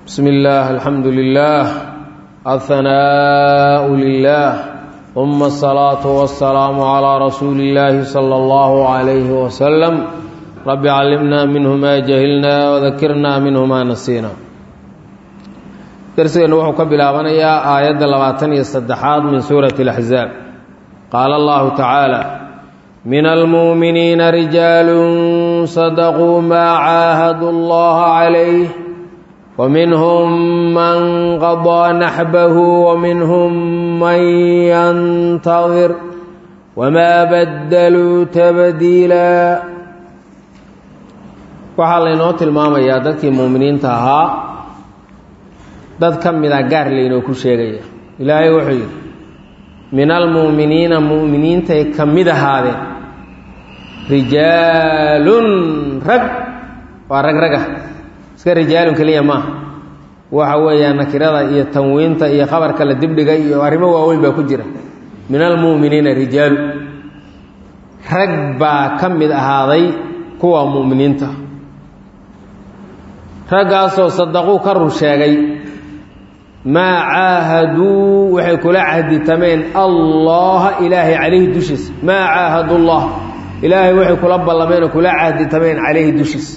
بسم الله الحمد لله الثناء لله ثم الصلاة والسلام على رسول الله صلى الله عليه وسلم رب علمنا منه ما جهلنا وذكرنا منه ما نسينا درسنا وحو كبلابنيا آيات لباتن يستدحاد من سورة الأحزاب قال الله تعالى من المؤمنين رجال صدقوا ما عاهدوا الله عليه ومنهم من قضى نحبه ومنهم من ينتظر وما بدلوا تبديلا waxaa laynoo tilmaamayaa dadkii muuminiinta ahaa dad ka mida gaar laynoo ku sheegaya ilaahay wuxuu yidhi min almu'miniina mu'miniintay ka mid ahaadeen rijaalun rag waa rag raga iska rijaalun keliya maaha waxa weeyaa nakirada iyo tanwiinta iyo khabarka la dibdhiga iyo arrimo waaweyn baa ku jira min almu'miniina rijaalu rag baa ka mid ahaaday kuwa mu'miniinta raggaasoo sadaquu ka run sheegay maa caahaduu waxay kula cahditameen allaha ilaahay calayhi dushiisa maa caahadu llah ilaahay waxay kula ballameen oo kula cahditameen calayhi dushiisa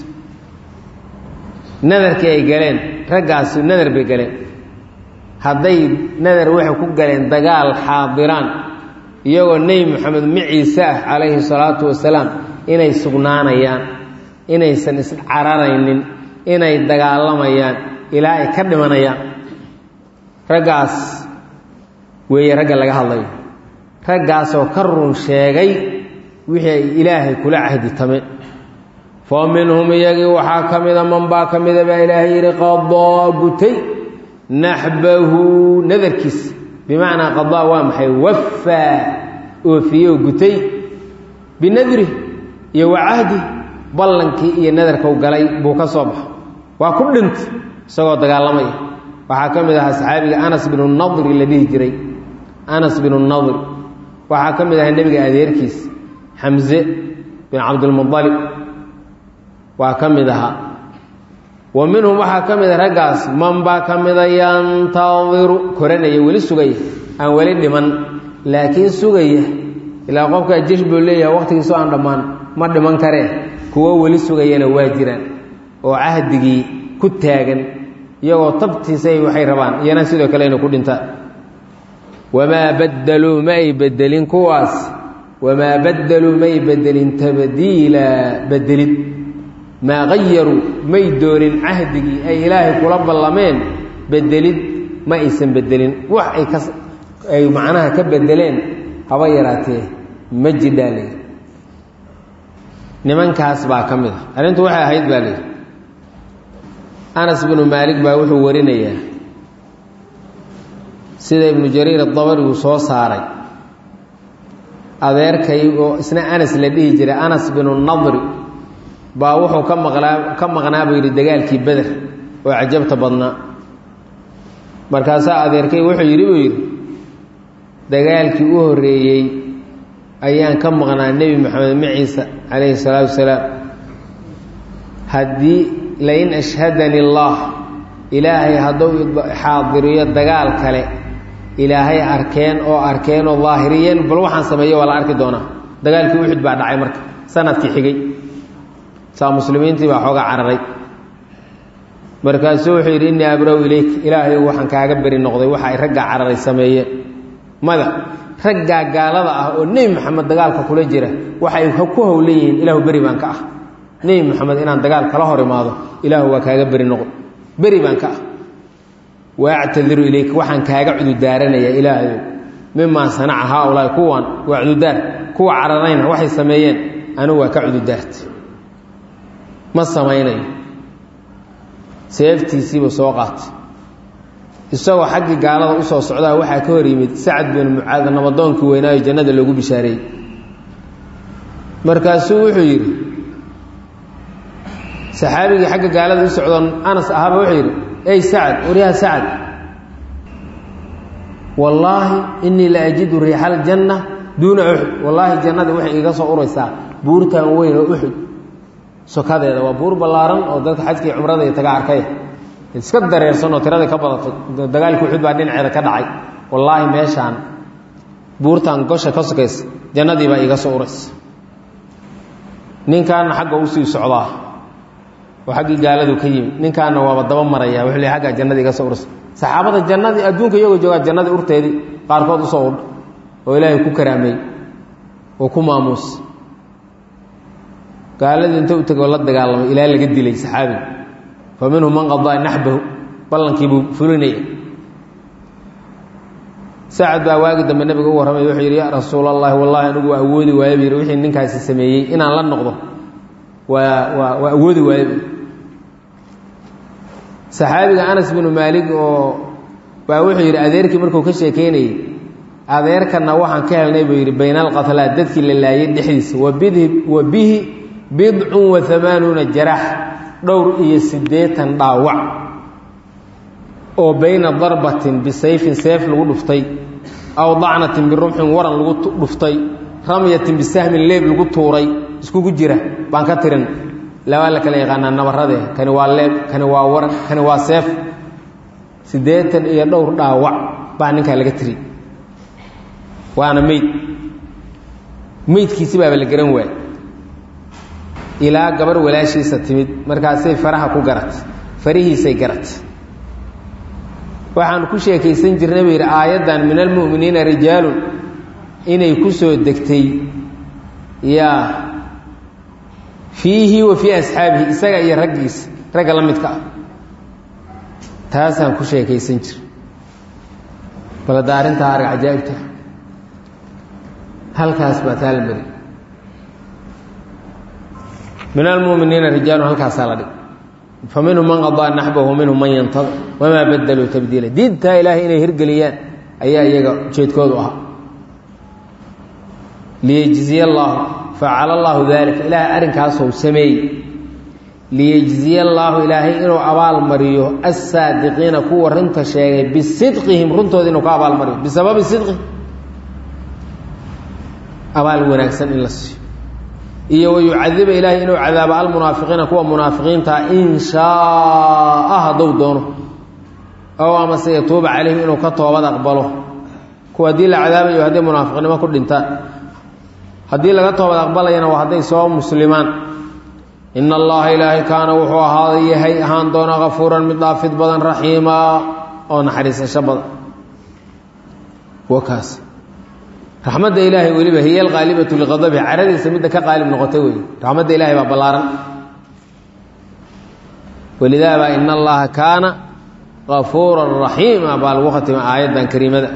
nadarkii ay galeen raggaasi nadar bay galeen hadday nadar waxay ku galeen dagaal xaadiraan iyagoo nebi moxamed maciise ah calayhi salaatu wasalaam inay sugnaanayaan inaysan iscararaynin inay dagaalamayaan ilaa ay ka dhimanayaan raggaas weeye ragga laga hadlayo raggaasoo ka run sheegay wixii ay ilaahay kula cahditame fa minhum iyagii waxaa ka mida man baa ka mida baa ilaahay yidhi qadaa gutay naxbahu nadarkiis bimacnaa qadaa waa maxay wafaa oofiyoo gutay binadri iyo wacahdi ballankii iyo nadarkau galay buu ka soo baxa waa ku dhintay isagoo dagaalamaya waxaa ka mid ahaa saxaabiga anas binu nadri la dhihi jiray anas binu nadri waxaa ka mid ahaa nebiga adeerkiis xamse bin cabdilmualib waa ka mid ahaa wa minhum waxaa ka mid a raggaas man baa ka mida yantadiru koranaya weli sugaya aan weli dhiman laakiin sugaya ilaa qofkaa jesh buu leeyahay waqtigiisoo aan dhammaan ma dhiman karee kuwo weli sugayana waa jiraan oo cahdigii ku taagan iyagoo tabtiisay waxay rabaan iyana sidoo kale inay ku dhintaan wamaa baddaluu ma ay bedelin kuwaas wamaa baddaluu may bedelin tabdiila bedelid maa qayaruu may doonin cahdigii ay ilaahay kula ballameen bedelid ma aysan bedelin wax ay ka ay macnaha ka bedeleen haba yaraatee ma jidhaale nimankaas baa ka mid a arrintu waxay ahayd baa layidhi anas binu maalik baa wuxuu warinayaa sida ibnu jariir adabari uu soo saaray adeerkay oo isna anas la dhihi jiray anas binu nadri baa wuxuu ka maqnaa ka maqnaa buu yidhi dagaalkii beder oo cajabta badnaa markaasaa adeerkay wuxuu yidhi buu yidhi dagaalkii u horreeyey ayaan ka maqnaa nebi moxamed maciisa calayhi salaatu wasalaam haddii lain ashhadani allah ilaahay hadduu xaadiriyo dagaal kale ilaahay arkeen oo arkeen oo daahiriyeen bal waxaan sameeyo waa la arki doonaa dagaalkii uxud baa dhacay marka sanadkii xigay saa muslimiintii baa xooga cararay markaasuu wuxuu yidhi innii abrow ilayk ilaahay waxaan kaaga beri noqday waxa ay raggaa cararay sameeyeen mada raggaa gaalada ah oo nebi moxamed dagaalka kula jira waxay ku howlan yihiin ilaahu beri baan ka ah nebi moxamed inaan dagaal kala hor imaado ilaahu waa kaaga beri noqon beri baan ka ah waactadiru ilayk waxaan kaaga cududaaranaya ilaahayow mimaa sanaca haaulaai kuwan waa cududaar kuwa cararayna waxay sameeyeen anigu waa ka cududaarta ma samaynayo seeftiisiibuu soo qaatay isagoo xaggii gaalada usoo socdaa waxaa ka hor yimid sacad bin mucaad nabadoonkii weynaayo jannada loogu bishaareeyey markaasuu wuxuu yidhi saxaabigii xagga gaalada u socdoo anas ahaaba wuxuu yidhi ey sacad waryaha sacad wallaahi innii la ajidu riixa aljanna duuna uxud wallaahi jannada waxay iiga soo uraysaa buurtan weyn oo uxud sokadeeda waa buur ballaaran oo dadka xajkii cumrada iyo taga arkay iska dareersanoo tiradii ka badatay dagaalkii uxud baa dhinaceeda ka dhacay wallaahi meeshaan buurtan gosha ka sokaysa jannadii baa iiga soo uraysa ninkaana xagga usii socdaa oo xaggii gaaladu ka yimi ninkaana waaba daba maraya wuxuu le aggaa jannadii iga soo uraysa saxaabada jannadii adduunka iyagoo joogaa jannadii urteedii qaarkood usoo udha oo ilaahay ku karaameey oo ku maamuus gaaladii inta u tegoo la dagaalamay ilaa laga dilay saxaabiga fa minhum man qadaa naxbahu ballankiibuu fulinaya sacad baa waagi dambe nabiga u warramay wuxuu yidhi yaa rasuul allahi wallahi anigu waa awoodi waayo bu yidhi wixii ninkaasi sameeyey inaan la noqdo waa waa waa awoodi waayo saxaabiga anas binu maalik oo baa wuxuu yidhi adeerkii markuu ka sheekeynayey adeerkana waxaan ka helnay buu yidhi bayna alqatlaa dadkii la laayay dhexdiisa wabidhi wa bihi bidcun wa amaanuuna jaraax dhowr iyo siddeetan dhaawac oo bayna darbatin bisayfin seef lagu dhuftay aw dacnatin birumxin waran lagu dhuftay ramyatin bisahmin leeb lagu tuuray iskugu jira baan ka tirin labaa la kala yaqaanaa nabarade kani waa leeb kani waa waran kani waa seef siddeetan iyo dhowr dhaawac baa ninkaa laga tiri waana meyd meydkiisi baaba la garan waay ilaa gabar walaashiisa timid markaasay faraha ku garat farihiisay garat waxaan ku sheekaysan jirnay buu yidhi aayaddan min almu'miniina rijaalun inay ku soo degtay yaa fiihi wa fii asxaabihi isaga iyo raggiisa ragga la midka ah taasaan ku sheekaysan jir bal hadda arrintaa arag cajaa'ibta halkaas baa taa la mari min almuminiina rijaalun halkaasaa la dhig fa minhum man qadaa naxbahu minhum man yantadar wamaa badaluu tabdiila diintaa ilaahay inay hirgeliyaan ayaa iyaga ujeedkoodu ahaa liyejziya allaahu facala allaahu daalika ilaahay arrinkaasou sameeyey liyejziya allaahu ilaahay inuu abaalmariyo assaadiqiina kuwa runta sheegay bisidqihim runtooda inuu ka abaalmariyo bisababi sidqihim abaal wanaagsan in la siiyo iyo wayucadiba ilaahay inuu cadaabo almunaafiqiina kuwa munaafiqiintaa in shaaa hadduu doono ow amase yatuuba calayhim inuu ka toobad aqbalo kuwa haddii la cadaabayo hadday munaafiqnimo ku dhintaan haddii laga toobad aqbalayana waa hadday soo muslimaan ina allaha ilaahay kaana wuxuu ahaaday yahay ahaan doona kafuuran mid dhaafid badan raxiima oo naxariisasho badan wakaas raxmadda ilaahay weliba hiya alqaalibatu liqadabihi caradiisa midda ka qaalib noqotay wey raxmadda ilahay baa ballaaran walidaaba ina allaha kaana kafuuran raxiima baa lagu khatima aayaddan kariimada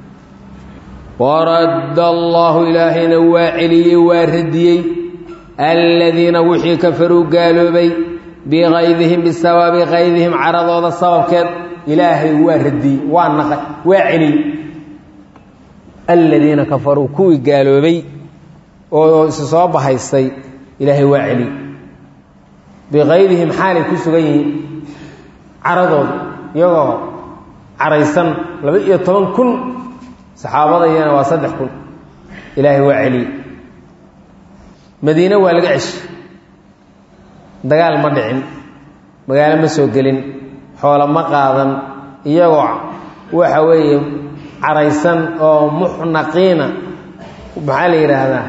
waradda allahu ilaahayna waa celiyey waa radiyey aladiina wixii kafaruu gaaloobay biqaydihim bisababi qaydihim caradooda sababkeed ilaahay waa radiyey waa naqay waa celiyey aladiina kafaruu kuwii gaaloobay oo isu soo bahaystay ilaahay waa celiyey biqaydihim xaalay ku sugan yihiin caradooda iyagoo caraysan laba iyo toban kun saxaabadayana waa saddex kun ilaahay waa celiyey madiine waa laga ceshi dagaal ma dhicin magaalo ma soo gelin xoolo ma qaadan iyagoo waxa weeye caraysan oo muxnaqiina maxaa la yidhaahdaa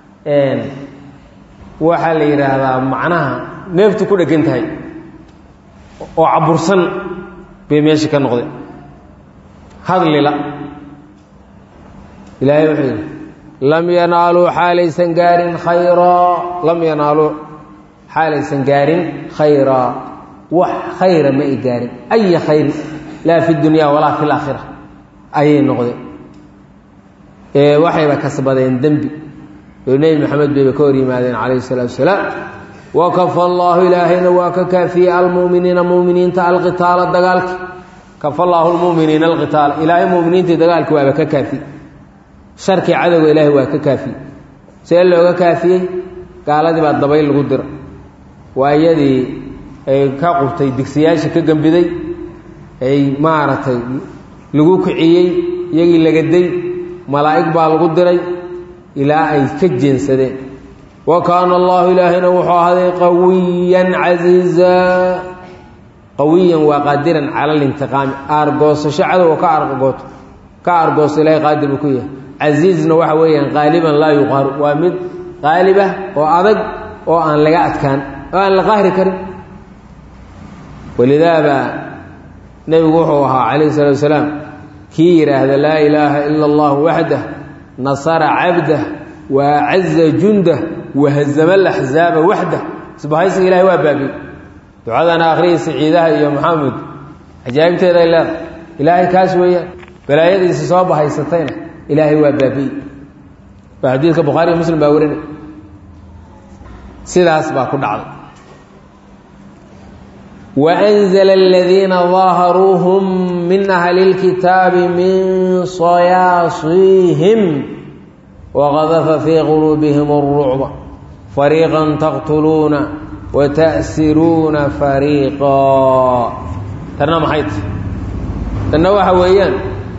waxaa la yidhaahdaa macnaha neeftu ku dhegan tahay oo cabursan bay meesha ka noqdeen hadlila ilaahay wuxuu yidhi lam yanaaluu xaalaysan gaarin khayraa lam yanaaluu xaalaysan gaarin khayraa wax khayra ma ay gaarin aya khayri laa fi dunya walaa fi laakhira ayay noqdeen ee waxayba kasbadeen dembi oo nebi maxamed bayba ka hor yimaadeen calayhi salaatu wasalaam wakafa allaahu ilaahayna waa ka kaafiyey almuminiina muminiinta alqitaala dagaalki kafa allaahu lmuminiina alqitaala ilaahay muminiintii dagaalki waaba ka kaafiyey sharkii cadowga ilaahay waa ka kaafiyey see looga kaafiyey gaaladii baa dabayl lagu dira waa iyadii ay ka qubtay digsiyaashii ka gembiday ay maaragtay lagu kiciyey iyagii lagaday malaa'ig baa lagu diray ilaa ay ka jeensadeen wa kaana allahu ilaahayna wuxuu ahaaday qawiyan casiiza qawiyan waa qaadiran cala alintiqaami aargoosasho cadowga ka argooto ka aargooso ilaahay qaadir buu ku yahay casiizna waxa weeyaan qaaliban laa yuqaaru waa mid qaalibah oo adag oo aan laga adkaan oo aan la qaahri karin walidaaba nebigu wuxuu ahaa calayhi salatu wasalaam kii yidhaahda laa ilaaha ila allahu waxdah nasara cabdah wa acaza jundah wahazama alaxzaaba waxdah isbahaysiga ilahay waa baabiyey ducadana akhriyaysa ciidaha iyo maxamed cajaa'ibteeday leedahay ilaahay kaas weeyaan balaayadiisi soo bahaysatayna ilaahay waa baabi'ey waa xadiidka bukhaariyo muslim baa warinay sidaas baa ku dhacday وأنزل الذين ظاهروهم من أهل الكتاب من صياصيهم وغذف في قلوبهم الرعب فريقا تقتلون وتأسرون فريقا ترنا محيط ترنا waxa weeyaan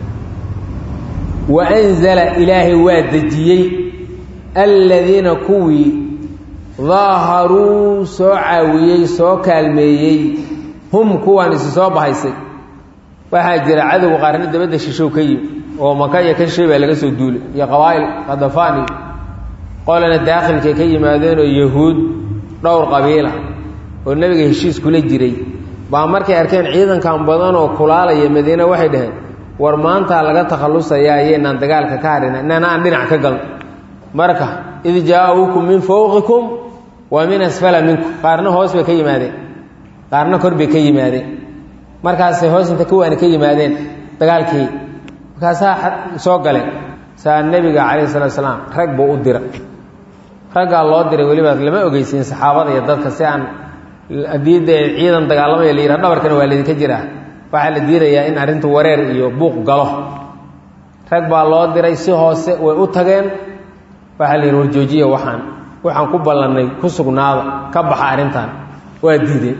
وأنزل إلaahay waa dejiyey الذيina kuwii daaharuu soo caawiyey soo kaalmeeyey hum kuwaan isi soo bahaysay waxaa jira cadowga qaarna dabadda shishow ka yimi oo maka iyo ka shay baa laga soo duulay iyo qabaa'il khadafaan iyo qolana daakhilkay ka yimaadeenoo yahuud dhowr qabiila oo nebiga heshiis kula jiray baa markay arkeen ciidankan badan oo kulaalaya madiine waxay dhaheen war maantaa laga takhallusayaa iyaynaan dagaalka ka harina inana aan dhinac ka galno marka id jaa-uukum min fowqikum wa min asfala minkum qaarna hoos bay ka yimaadeen qaarna kor bay ka yimaadeen markaasay hoos inta kuwaani ka yimaadeen dagaalkii markaasaa soo galeen saa nebiga calayhi salatu salaam rag buu u dira raggaa loo diray weliba lama ogeysiin saxaabada iyo dadka si aan haddii dee ciidan dagaalamaya la yidhaha dhabarkana waa laydinka jiraa waxaa la diidayaa in arrintu wareer iyo buuq galo rag baa loo diray si hoose way u tageen waxaa la yidhi warjoojiya waxaan waxaan ku ballannay ku sugnaada ka baxa arrintan waa diideen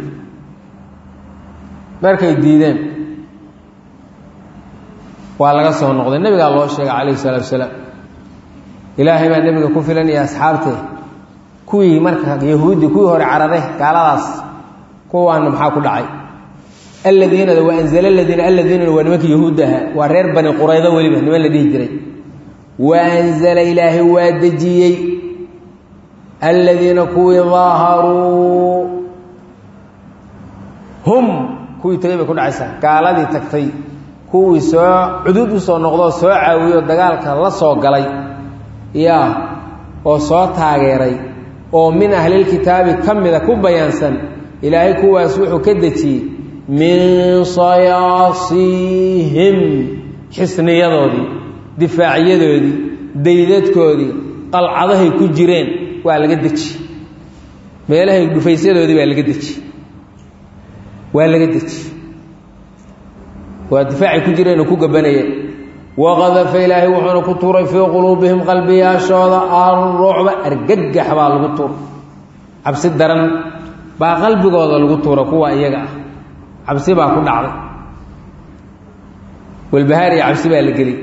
markay diideen waa laga soo noqday nebigaa loo sheegay calayhi salaatu wasalaam ilaahay baa nebiga ku filanaya asxaabtee kuwii marka yahuudi kuwii hore carare gaaladaas kuwaana maxaa ku dhacay alladiinada waa anzala aladiina alladiinana waa nimanka yahuudda ahaa waa reer bani quraydo weliba niman la dhihi jiray wa anzala ilaahay waa dejiyey aladiina kuwii daaharuu hum kuwii tagay bay ku dhacaysaa gaaladii tagtay kuwii soo cudud usoo noqdoo soo caawiyo dagaalka la soo galay yaa oo soo taageeray oo min ahlilkitaabi ka mida ku bayaansan ilaahay kuwaas wuxuu ka dejiyey min sayaasiihim xisniyadoodii difaacyadoodii daydadkoodii qalcadahay ku jireen waa laga deji meelahay dhufaysyadoodii baa laga deji waa laga deji waa difaacay ku jireen oo ku gabanayeen waqadafa ilaahay wuxuuna ku tuuray fii quluubihim qalbiyaashooda alrucba argagax baa lagu tuuray cabsi daran baa qalbigooda lagu tuura kuwa iyaga ah cabsi baa ku dhacday walbahaar iyo cabsi baa la geliy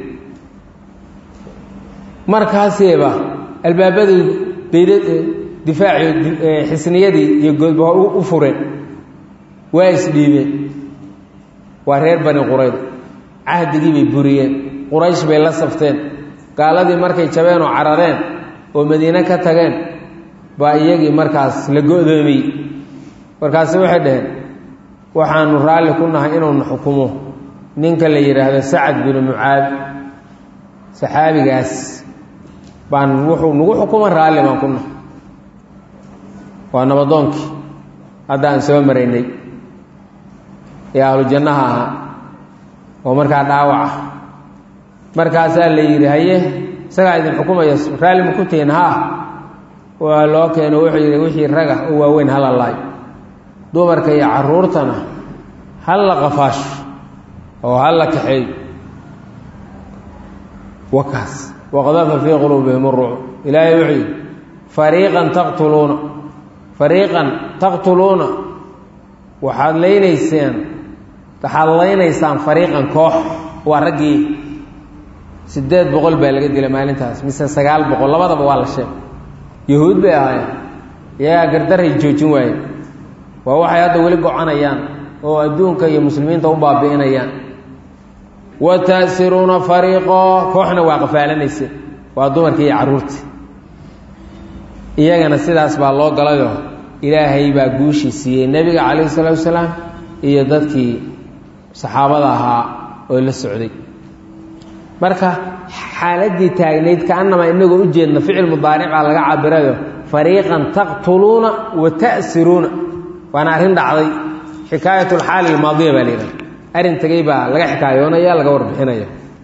markaaseeba albaabadii dayd difaaci xisniyadii iyo goodba u fureen waa isdhiibeen waa reer bani qurayd cahdigii bay buriyeen quraysh bay la safteen gaaladii markay jabeen oo carareen oo madiine ka tageen baa iyagii markaas la go-doomiyey markaasi waxay dhaheen waxaanu raalli ku nahay inuuna xukumo ninka la yidhaahdo sacad binu mucaad saxaabigaas baan wuxuu nagu xukuman raalli baan ku nahay waa nabadoonkii hadda aan soo maraynay ee ahlu jannaha ahaa oo markaa dhaawac ah markaasaa la yidhi haye isagaa idin xukumaya raalli ma ku tihiin haa waa loo keeno wuxuu yidhi wixii raga oo waaweyn hala laayo dumarka iyo caruurtana hal la qafaasho oo hal la kaxeeyo wakaas waqdafa fii quluubihim uruuc ilaahay wuxuu yidhi fariiqan taqtuluuna fariiqan taqtuluuna waxaad leynayseen waxaad leynaysaan fariiqan koox waa raggii siddeed boqol baa laga dilay maalintaas mise sagaal boqol labadaba waa la sheegay yahuud bay ahaayeen iyagaa gardaray joojin waayeen waa waxay hadda weli gocanayaan oo adduunka iyo muslimiinta u baabi'inayaan wa ta'siruuna fariiqo kooxna waa qafaalanaysa waa dumarkii iyo carruurtii iyagana sidaas baa loo galayoo ilaahay baa guushii siiyey nebiga calayhi salaatu wasalaam iyo dadkii saxaabada ahaa oo la socday marka xaaladdii taagnayd kaannamaa inagoo u jeedna ficil mudaaric baa laga cabirayo fariiqan taqtuluuna wa ta'siruuna waana arrin dhacday xikaayat alxaali almaadiya baa la yidhaha arrin tegey baa laga xikaayoonaya laga warbixinaya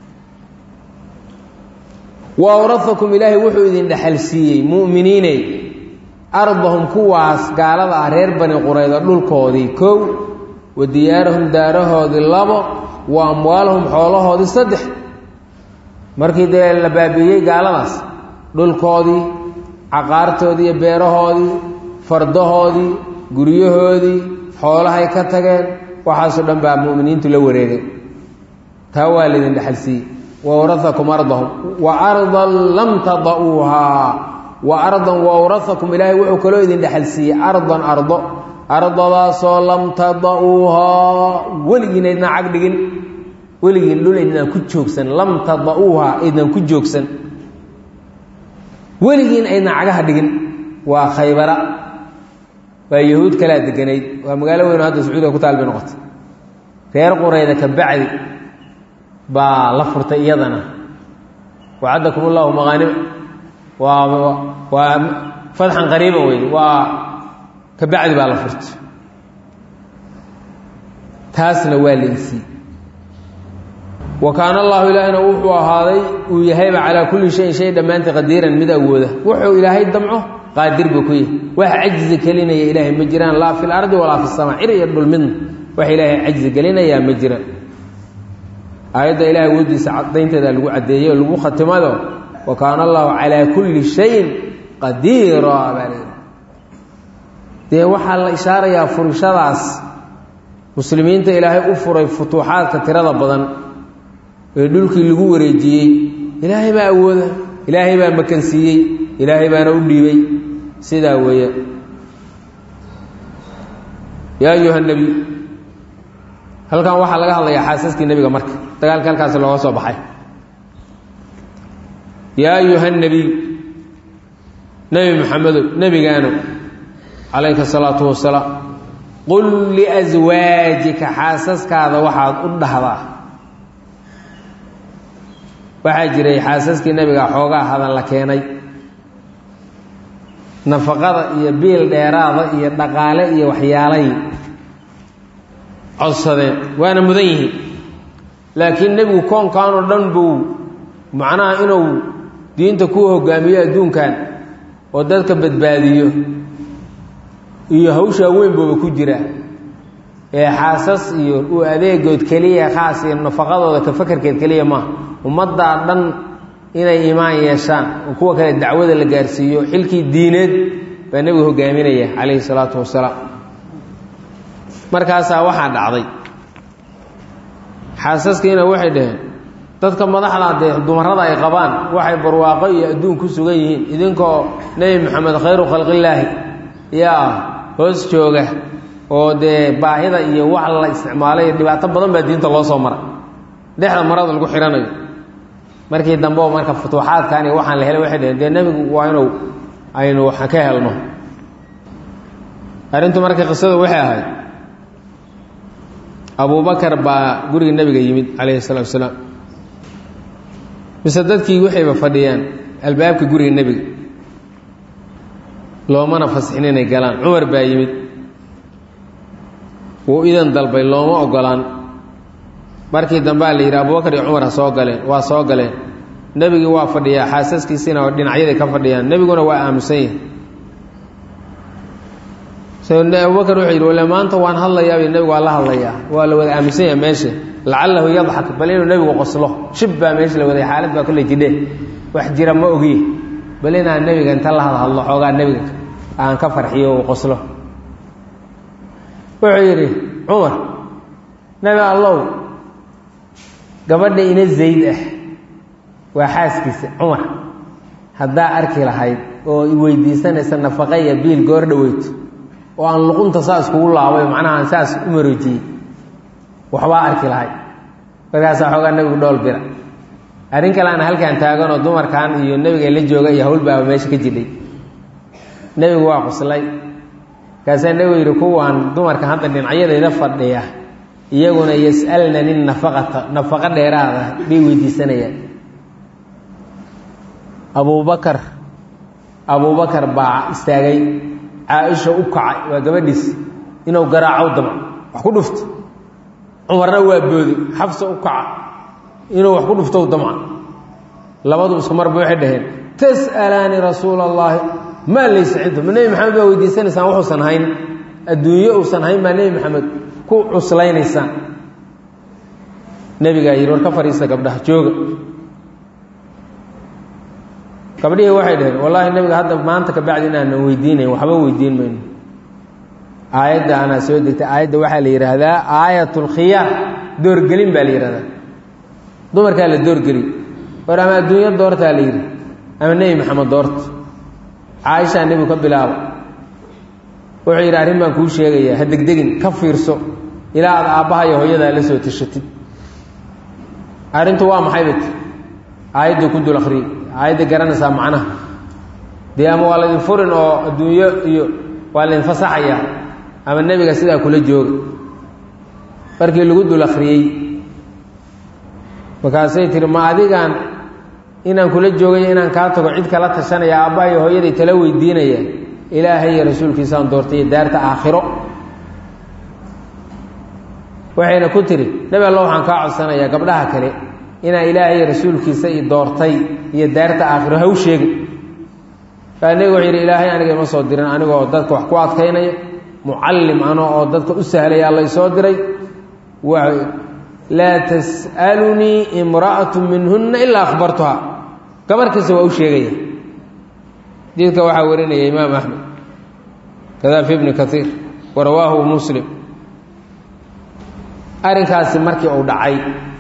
wa awraakum ilaahay wuxuu idin dhexal siiyey mu'miniiney ardahum kuwaas gaalada ah reer bani qurayda dhulkoodii kow wa diyaarahum daarahoodii labo wa amwaalahum xoolahoodii saddex markii dee la baabiiyey gaaladaas dhulkoodii caqaartoodii iyo beerahoodii fardahoodii guryahoodii xoolahay ka tageen waxaasoo dhan baa mu'miniintu la wareegay taa waa laydin dhexal siiyey wawraakum ardahum wa ardan lam tada'uuhaa wa ardan wawraakum ilaahay wuxuu kaloo idin dhexal siiyey ardan ardo ardadaasoo lam tada'uuhaa weligiin aydnaan cag dhigin weligiin dhul aydnaan ku joogsan lam tada'uuhaa aydnaan ku joogsan weligiin aydnaan cagaha dhigin waa khaybara waa yahuud kalaa deganayd waa magaalo weyn oo hadda sacuudiga ku taal bay noqotay reer qurayda ka bacdi baa la furtay iyadana wacadakum allahu maqaanim waa waa fatxan qariiban wey waa ka bacdi baa la furtay taasna waa laysii wa kaana allahu ilaahina wuxuu ahaaday uu yahayba calaa kulli shayin shay dhammaantii qadiiran mid awooda wuxuu ilaahay damco qaadir buu ku yahay wax cajzi gelinaya ilaahay ma jiraan laa fi lardi walaa fi samaa cir iyo dhul midna wax ilaahay cajzi gelinayaa ma jiraan aayadda ilahay awooddiisa cadaynteeda lagu caddeeyey oo lagu khatimado wa kaana allahu calaa kulli shayin qadiira baa la dee waxaa la ishaarayaa furishadaas muslimiinta ilaahay u furay futuuxaadka tirada badan ee dhulkii lagu wareejiyey ilaahay baa awooda ilaahay baa makansiiyey ilaahay baana u dhiibay sidaa weeye yaa ayuha nebiy halkan waxaa laga hadlayaa xaasaskii nebiga marka dagaalkii halkaasi looga soo baxay yaa ayuha nebiy nebi maxamedow nebigaano calayka asalaatu wasalaam qul liaswaajika xaasaskaada waxaad u dhahdaa waxaa jiray xaasaskii nebiga xoogaa hadan la keenay nafaqada iyo biil dheeraada iyo dhaqaale iyo waxyaalay codsadeen waana mudan yihiin laakiin nebigu koonkan oo dhan buu macnaha inuu diinta ku hogaamiyo adduunkan oo dadka badbaadiyo iyo hawshaa weyn buuba ku jira ee xaasas iyo uu adeegood keliya khaas iyo nafaqadooda ka fakarkeed keliya maaha ummaddaa dhan inay iimaan yeeshaan oo kuwa kale dacwada la gaarsiiyo xilkii diineed baa nebigu hogaaminaya calayhi salaatu wasalaam markaasaa waxaa dhacday xaasaskiina waxay dhaheen dadka madaxda dee dumarada ay qabaan waxay barwaaqo iyo adduun ku sugan yihiin idinkoo nebi maxamed khayru khalqillaahi yaa hoos jooga oo dee baahida iyo wax la isticmaalay dhibaato badan baa diinta loo soo mara dhexda marada lagu xihanayo markii dambe oo marka futuuxaadkan iyo waxaan la helay waxay dhaheen dee nebigu waa inuu aynu waxaan ka helno arrintu marka qisadu waxay ahayd abubakar baa guriga nebiga yimid calayhi salaatu wasalaam mise dadkii waxayba fadhiyaan albaabka guriga nebiga loomana fasixin inay galaan cumar baa yimid wuu idan dalbay looma ogolaan markii dambea la yidhi abubakar iyo cumar ha soo galeen waa soo galeen nebigii waa fadhiyaa xaasaskiisiina dhinacyaday ka fadhiyaan nebiguna waa aamusan yahay abubakar wuxuu yidhi wale maanta waan hadlayaa nebigu waa la hadlayaa waa la wada aaminsan yahay meesha lacalahu yadxak bal inuu nebigu qoslo shib baa meesha la waday xaalad baa kolley jidhe wax jira ma ogiye bal inaan nebiga inta la hadhadlo xoogaa nebiga aan ka farxiyo uu qoslo wuxuu yidhi cumar nebi allow gabadha ina zayd ah waa xaaskiisa cumar haddaa arki lahayd oo i weydiisanaysa nafaqa iyo biil goor dhaweyto oo aan luqunta saas kugu laabay macnaha aan saas u maroojiyey waxbaa arki lahay markaasaa xoogaa nebigu dhool bira arrin kale aan halkaan taaganoo dumarkan iyo nebiga la jooga iyo hawlbaaba meesha ka jidhay nebigu waa quslay markaasaa nebigu yidhi kuwaan dumarka hadda dhinacyadayda fadhiya iyaguna yas'alnani nafaqata nafaqo dheeraada bay weydiisanayaan abubakar abubakar baa istaagay caa-isha u kacay waa gabadhiis inuu garaacow damco wax ku dhufto cumarna waa boodi xafsa u kaca inuu wax ku dhuftow damca labadu isku marba waxay dhaheen tas'alaani rasuula allaahi maa laysa cinda ma nebi maxamed baa weydiisanaysaan wuxuusan hayn adduunyo uusan hayn baa nebi maxamed ku cuslaynaysaan nebigaa yidhi war ka fadhiista gabdhaha jooga gabdhihii waxay dhaheen wallaahi nebiga hadda maanta ka bacdi inaanan weydiinayn waxba weydiin mayno aayadda anaa soo degtay aayadda waxaa la yidhaahdaa aayat lkhiyaar doorgelin baa la yidhahdaa dumarkaa la doorgeli war ama adduunyo doortaa la yidhi ama nebi maxamed doorta caaishaa nebigu ka bilaaba wuxuu yidhi arrin baan kuu sheegayaa ha degdegin ka fiirso ilaa aad aabbaha iyo hooyadaa la soo tashatid arrintu waa maxay bat aayadduu ku dul akhriyey aayadda garanaysaa macnaha dee ama waa laydin furin oo adduunyo iyo waa laydin fasaxayaa ama nebiga sidaa kula jooga markii lagu dul akhriyey markaasay tihi ma adigaan inaan kula joogay inaan kaa tago cid kala tashanaya aabbaha iyo hooyaday tala weydiinaya ilaahay iyo rasuulkiisaan doortay iyo daarta aakhiro waxayna ku tihi nebi alla waxaan kaa codsanayaa gabdhaha kale inaa ilaahay iyo rasuulkiisa i doortay iyo daarta aakhiro ha u sheegin kaa nebigu wuxuu yidhi ilaahay aniga ima soo dirin anigoo dadka wax ku adkaynaya mucallim ano oo dadka u sahlaya alla isoo diray laa tas'alunii imra'atu minhunna ilaa akhbartuhaa gabar kasta waa u sheegaya diidka waxaa warinaya imaam axmed kadaa fi bni kaiir wa rawaahu muslim arrinkaasi markii uu dhacay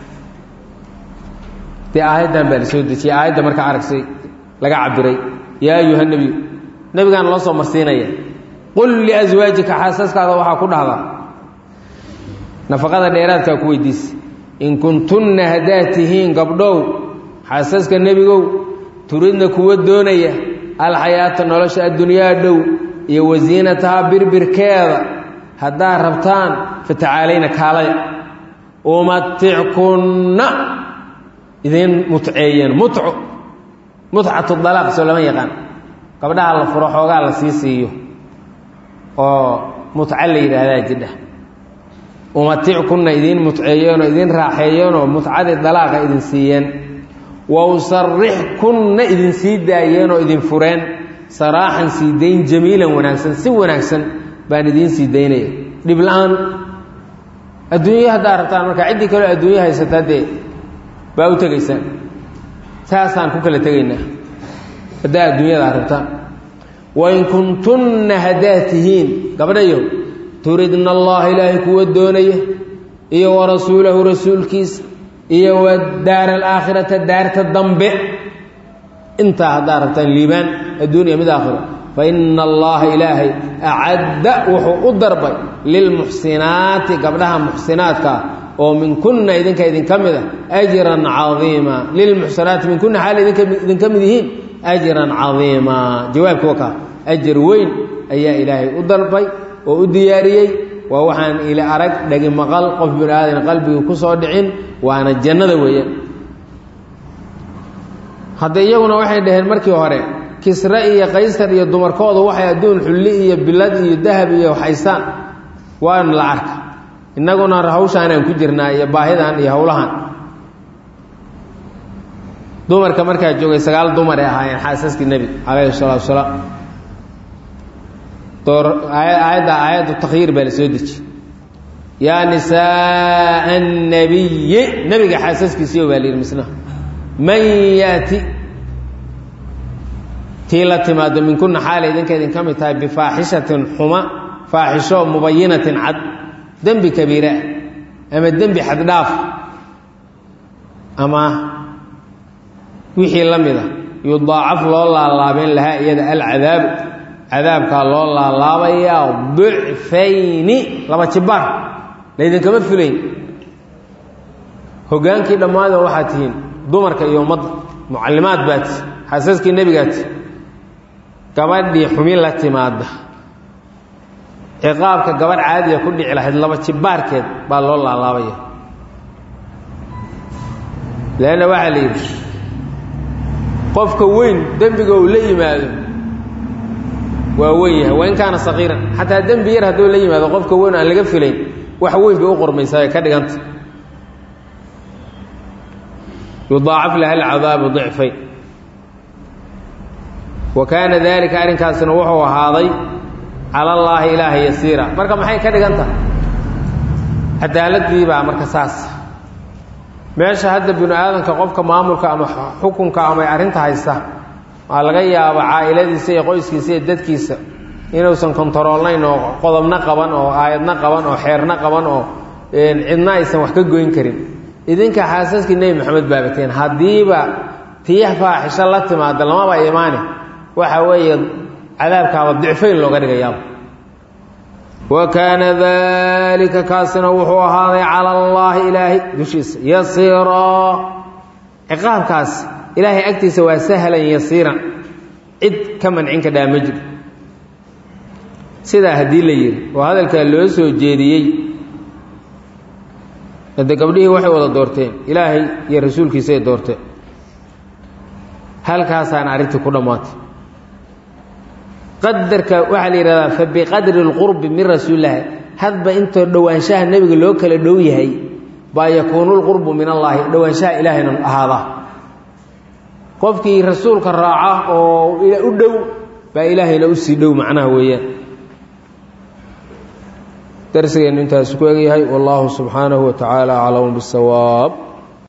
dee aayaddan baa la soo dejiyey aayadda markaa aragsay laga cabiray yaa ayuha nebiyu nebigaan loo soo marsiinaya qul liaswaajika xaasaskaada waxaa ku dhahdaa nafaqada dheeraadkaa ku weydiisa in kuntunna haddaad tihiin gabdhow xaasaska nebigow turidna kuwa doonaya alxayaata nolosha addunyaa dhow iyo wasiinatahaa birbirkeeda haddaad rabtaan fatacaalayna kaalaya umatickunna idiin mutceeyeen mutco mutcatu dalaaq soo lama yaqaan gabdhaha la furo xoogaa la sii siiyo oo mutco la yidhaahdaa jidha umatickunna idiin mutceeyeenoo idiin raaxeeyeenoo mutcadii dalaaqa idin siiyeen wa usarixkunna idin sii daayeenoo idin fureen saraaxan sii dayn jamiilan wanaagsan si wanaagsan baan idiin sii daynaya dhib la-aan adduunyo haddaa rabtaan markaa ciddii kaleo adduunyo haysataa dee baa u tegaysaan saasaan ku kala tegaynaa haddaa adduunyadaa rabtaan wain kuntunna haddaad tihiin gabdhayo turidna allaha ilaahay kuwa doonaya iyo wa rasuulahu rasuulkiisa iyo wa daara alaakhirata daarta dambe intaa haddaad rabtaan liibaan adduuniya mid aakhiro fa ina allaha ilaahay acadda wuxuu u darbay lilmuxsinaati gabdhaha muxsinaadkaa oo minkunna idinka idinka mid a ajran cadiima lilmuxsinaati minkunna xaal idinka mid yihiin ajran cadiima jawaabki wakaa ajar weyn ayaa ilaahay u dalbay oo u diyaariyey waa waxaan ila arag dhegi maqal qof bini aadan qalbigii ku soo dhicin waana jannada weeyaan hadda iyaguna waxay dhaheen markii hore kisre iyo qaysar iyo dumarkooda waxay adduun xulli iyo bilad iyo dahab iyo haystaan waana la arka innaguna hawshaanaan ku jirnaa iyo baahidan iyo howlahan dumarka markaa joogay sagaal dumar ay ahaayeen xaasaskii nebiga calayhi salaatu wasalaam aayadda aayaddu takhyiir baa la soo deji yaa nisaaa annabiyi nebiga xaasaskiisiiyo baa la yidhi misna man yaati tii la timaado minkunna xaalay idinka idinka mid tahay bifaaxishatin xuma faaxisho mubayinatin cad dembi kabiira ama dembi xaddhaaf ama wixii la mida yudaacaf loo laalaabeen lahaa iyada alcadaabu cadaabkaa loo laalaabayaa dicfayni laba jibaar laydinkama fulayn hoggaankii dhammaada waxaad tihiin dumarka iyo ummadda mucallimaad baati xaasaskii nebigaati gabadhii xumin la timaada ciqaabka gabadh caadiya ku dhici lahayd laba jibbaarkeed baa loo laalaabaya leanna waxaa la yidhi qofka weyn dembiga uu la yimaado waa weyn yahay wain kaana saqiiran xataa dembi yar hadduu la yimaado qofka weyn aan laga filayn wax weyn bay u qormaysaa ee ka dhiganta yudaacaf laha alcadaabu dicfayn wa kaana daalika arrinkaasina wuxuu ahaaday cala allaahi ilaaha yasiira marka maxay ka dhigan tahay cadaaladii baa marka saas meesha hadda binu aadanka qofka maamulka ama xukunka ama arrinta haysta waa laga yaaba caa'iladiisa iyo qoyskiisa iyo dadkiisa inuusan kontaroolnayn oo qodobna qaban oo aayadna qaban oo xeerna qaban oo cidna aysan wax ka goyn karin idinka xaasaskii nebi maxamed baabateen haddiiba tiyax faaxisho la timaada lamaba imaane waxa weeye cadaabkaaba dicfayn looga dhigayaaba wa kaana daalika kaasina wuxuu ahaaday cala allaahi ilaahay dushiisa yasiiraa ciqaabkaas ilaahay agtiisa waa sahlan yasiiran cid ka mancin ka dhaa ma jiro sidaa haddii la yidhi oo hadalkaa loo soo jeediyey hade gabdhihii waxay wada doorteen ilaahay iyo rasuulkiisaay doorteen halkaasaana arrintii ku dhammaatay qadarka waxaa la yidhahdaa fa biqadri اlqurbi min rasuulillahi hadba intoo dhowaanshaha nebiga loo kala dhow yahay baa yakuunu lqurbu min allaahi dhowaanshaha ilaahayna ahaadaa qofkii rasuulka raaca oo u dhow baa ilaahayna usii dhow macnaha weeyaan darsigeennu intaas ku egyahay wallahu subxaanahu wa tacaala aclamu bisawaab